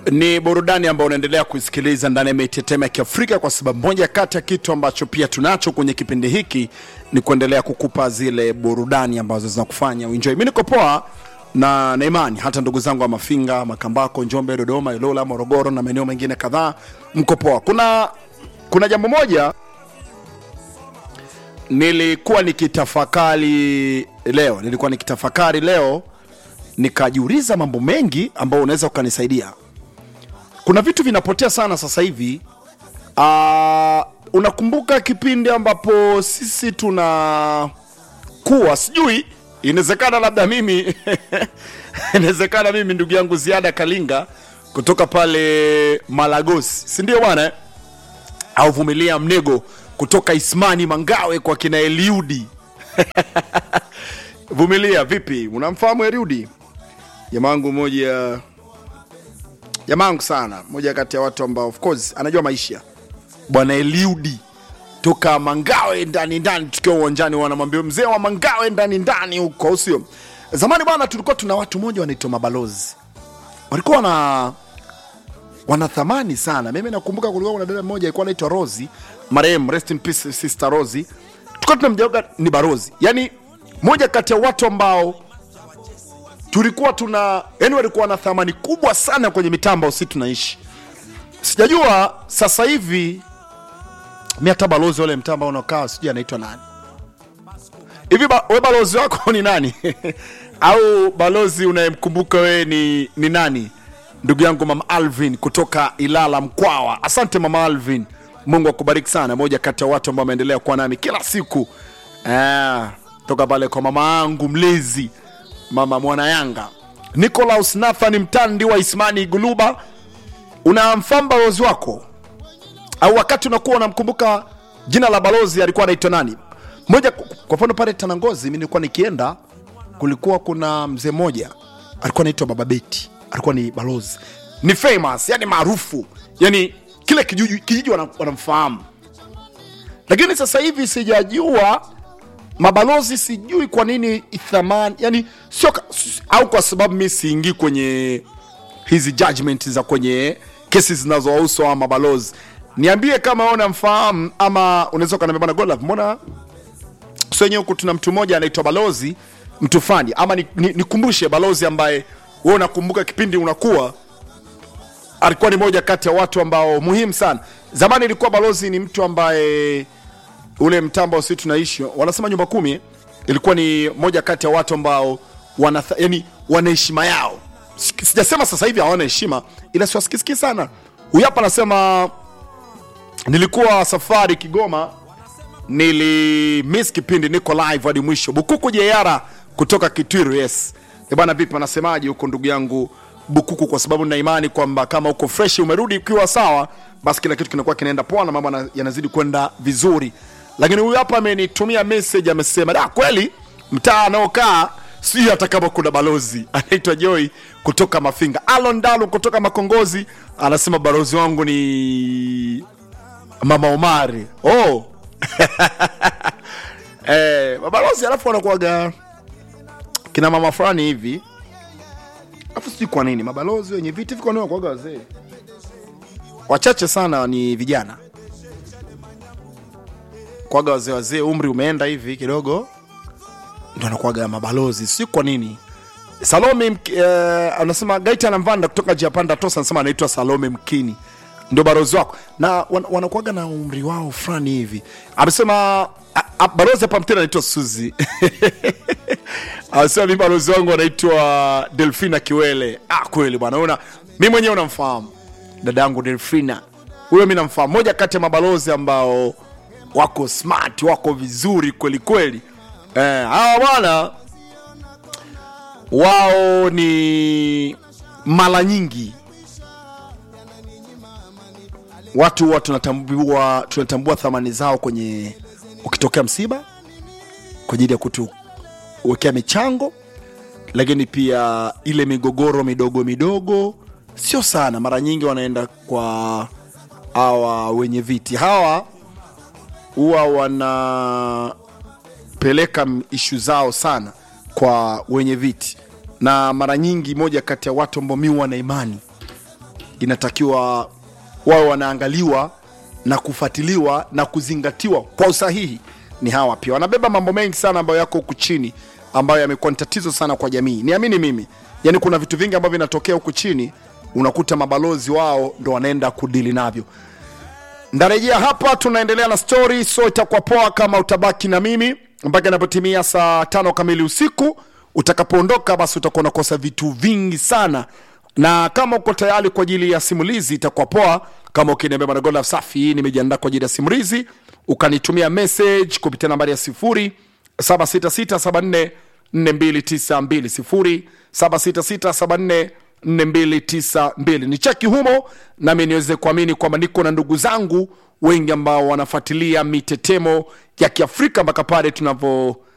ni burudani ambayo unaendelea kuisikiliza ndani ya mitetemo ya kiafrika kwa sababu moja kati ya kitu ambacho pia tunacho kwenye kipindi hiki ni kuendelea kukupa zile burudani ambazo zinakufanya uenjoy mi niko poa na na imani hata ndugu zangu wa mafinga makambako njombe dodoma ilola morogoro na maeneo mengine kadhaa mko poa kuna kuna jambo moja nilikuwa nikitafakari leo nilikuwa nikitafakari leo nikajiuliza mambo mengi ambayo unaweza ukanisaidia kuna vitu vinapotea sana sasa hivi uh, unakumbuka kipindi ambapo sisi tuna kuwa sijui inawezekana labda mimi inawezekana mimi ndugu yangu ziada kalinga kutoka pale malagosi sindio bwana eh? au vumilia mnego kutoka ismani mangawe kwa kina eliudi vumilia vipi unamfahamu eliudi jamaangu moja jamaangu sana moja kati ya watu ambao of course anajua maisha bwana eliudi toka mangawe ndani ndani tukiwa uwanjani wanamwambia mzee wa mangawe ndani ndani huko au sio zamani bwana tulikuwa tuna watu moja wanaitwa mabalozi walikuwa wana wana thamani sana mimi nakumbuka kulikuwa kuna dada mmoja alikuwa anaitwa rosi marehemu rest in peace sister rosi tulikuwa tunamjauga ni barozi yani moja kati ya watu ambao tulikuwa tuna yani walikuwa na thamani kubwa sana kwenye mitambo si tunaishi sijajua sasa hivi mi hata balozi wale mtamba unaokaa sijui anaitwa nani hivi ba, we balozi wako ni nani au balozi unayemkumbuka wewe ni, ni nani ndugu yangu mama alvin kutoka ilala mkwawa asante mama alvin mungu akubariki sana moja kati ya watu ambao wameendelea kuwa nami kila siku ah, toka pale kwa mama yangu mlezi mama mwana yanga nicolaus nathan mtandi wa ismani guluba unamfahamu balozi wako au wakati unakuwa unamkumbuka jina la balozi alikuwa anaitwa nani moja kwa mfano pale tanangozi mi nilikuwa nikienda kulikuwa kuna mzee mmoja alikuwa anaitwa baba beti alikuwa ni balozi ni famous yani maarufu yani kile kijiji kijiji wana- wanamfahamu lakini sasa hivi sijajua mabalozi sijui kwa nini thamani yani sio ka- s- au kwa sababu mi siingii kwenye hizi judgment za kwenye kesi zinazowahusu hawa mabalozi niambie kama wewe unamfahamu ama unaweza ukaniambia bwana Godlove mbona sio wenyewe huku tuna mtu mmoja anaitwa balozi mtu fani ama nikumbushe ni, nikumbushe balozi ambaye wewe unakumbuka kipindi unakuwa alikuwa ni moja kati ya watu ambao muhimu sana zamani ilikuwa balozi ni mtu ambaye ule mtambo si tunaishi wanasema nyumba kumi ilikuwa ni moja kati ya watu ambao wana yani wana heshima yao Sik- sijasema sasa hivi hawana heshima ila siwasikisiki sana huyu hapa anasema nilikuwa safari kigoma nilimiss kipindi niko live hadi mwisho bukuku jeara kutoka kitwiru yes Eh bana vipi anasemaje huko ndugu yangu bukuku kwa sababu na imani kwamba kama uko fresh umerudi ukiwa sawa basi kila kitu kinakuwa kinaenda poa na mambo yana- yanazidi kwenda vizuri lakini huyu hapa amenitumia message amesema da kweli mtaa anaokaa sijui hata kama kuna balozi anaitwa joy kutoka mafinga alon dalu kutoka makongozi anasema balozi wangu ni mama omari oh eh, mabalozi alafu wanakuaga kina mama fulani hivi alafu sijui kwa nini mabalozi wenye viti viko wanakuaga wazee wachache sana ni vijana kwaga wazee wazee umri umeenda hivi kidogo ndo anakuaga mabalozi sijui kwa nini salome Mk- eh, anasema gaita namvanda kutoka japanda tosa anasema anaitwa salome mkini ndio barozi wako na wan, wanakuaga na umri wao fulani hivi amesema a- a- barozi hapa mtena anaitwa suzi anasema mi barozi wangu anaitwa delfina kiwele ah, kweli bwana una mi mwenyewe unamfahamu dada yangu delfina huyo mi namfahamu moja kati ya mabalozi ambao wako smart wako vizuri kweli kweli eh, hawa bwana wao ni mara nyingi watu huwa tunatambua tunatambua thamani zao kwenye ukitokea msiba kwa ajili ya kutuwekea michango lakini pia ile migogoro midogo midogo sio sana mara nyingi wanaenda kwa hawa wenye viti hawa huwa wanapeleka ishu zao sana kwa wenye viti na mara nyingi moja kati ya watu ambao mi wana imani inatakiwa wawe wanaangaliwa na kufuatiliwa na kuzingatiwa kwa usahihi ni hawa pia wanabeba mambo mengi sana ambayo yako huku chini ambayo yamekuwa ni tatizo sana kwa jamii niamini mimi yani kuna vitu vingi ambavyo vinatokea huku chini unakuta mabalozi wao ndo wanaenda kudili navyo ndarejea hapa tunaendelea na story so itakuwa poa kama utabaki na mimi mpaka inapotimia saa tano kamili usiku utakapoondoka basi utakuwa unakosa vitu vingi sana na kama uko tayari kwa ajili ya simulizi itakuwa poa kama ukiniambia bwana Godlove safi nimejiandaa kwa ajili ya simulizi ukanitumia message kupitia nambari ya sifuri 76674 4292 076674 4292 ni cheki humo nami niweze kuamini kwamba niko na ndugu zangu wengi ambao wanafuatilia mitetemo ya kiafrika mpaka pale tunavyo